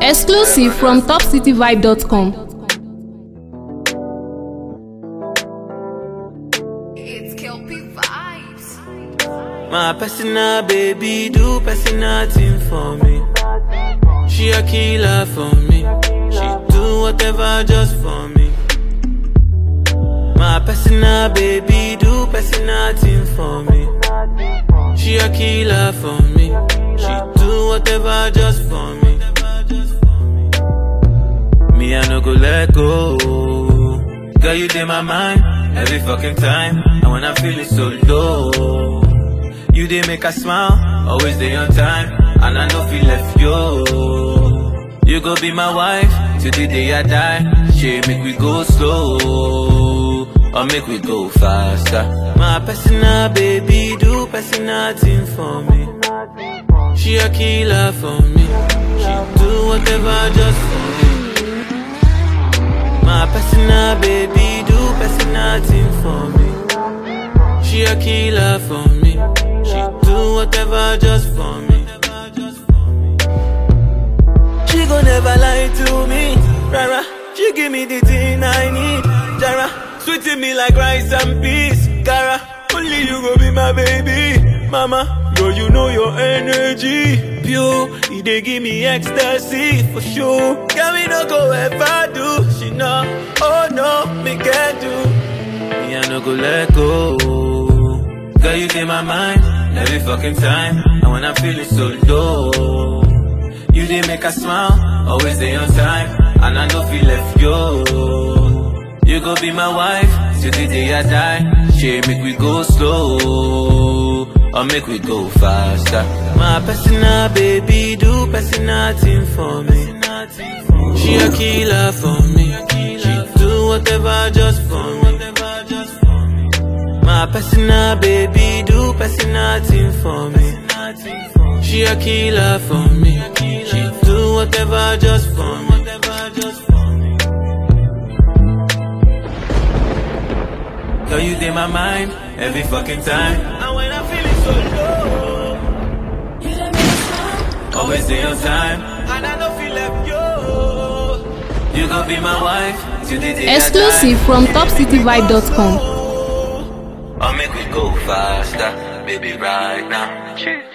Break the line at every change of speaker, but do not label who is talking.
Exclusive from topcityvibe.com.
It's Kelpie vibes.
My personal baby do personal thing for me. She a killer for me. She do whatever just for me. My personal baby do personal thing for me. She a killer for me. She do whatever just for me. Me I no go let go. Girl you in my mind every fucking time. And when I'm feeling so low. You dey make a smile, always dey on time, and I no feel left yo. You go be my wife till the day I die. She make we go slow, or make we go faster. My personal baby do personal thing for me. She a killer for me. She do whatever just for me. My personal baby do personal thing for me. She a killer for me. She do whatever just for me. She gon' never lie to me. Rara, she give me the thing I need. Jara, sweeting me like rice and peas. Cara, only you go be my baby. Mama, girl, you know your energy. Pure, it dey give me ecstasy for sure. Can we no go ever do? She know, oh no, me can't do. Me I no go let go. Girl, you in my mind every fucking time. And when I'm feeling so low, you did make a smile, always day on time. And I know feel left yo. You go be my wife till the day I die. She make we go slow, or make we go faster. My personal baby do personal thing for me. She a killer for me. She do whatever just for me. My personal baby do personal thing for me. She a killer for me. She do whatever just for me. Girl, you in my mind every fucking time. And when I'm feeling so low, always stay on time. And I don't feel left yo. You gon' be my wife till the day I die.
Exclusive from topcityvibe.com.
Or make we go faster, baby, right now.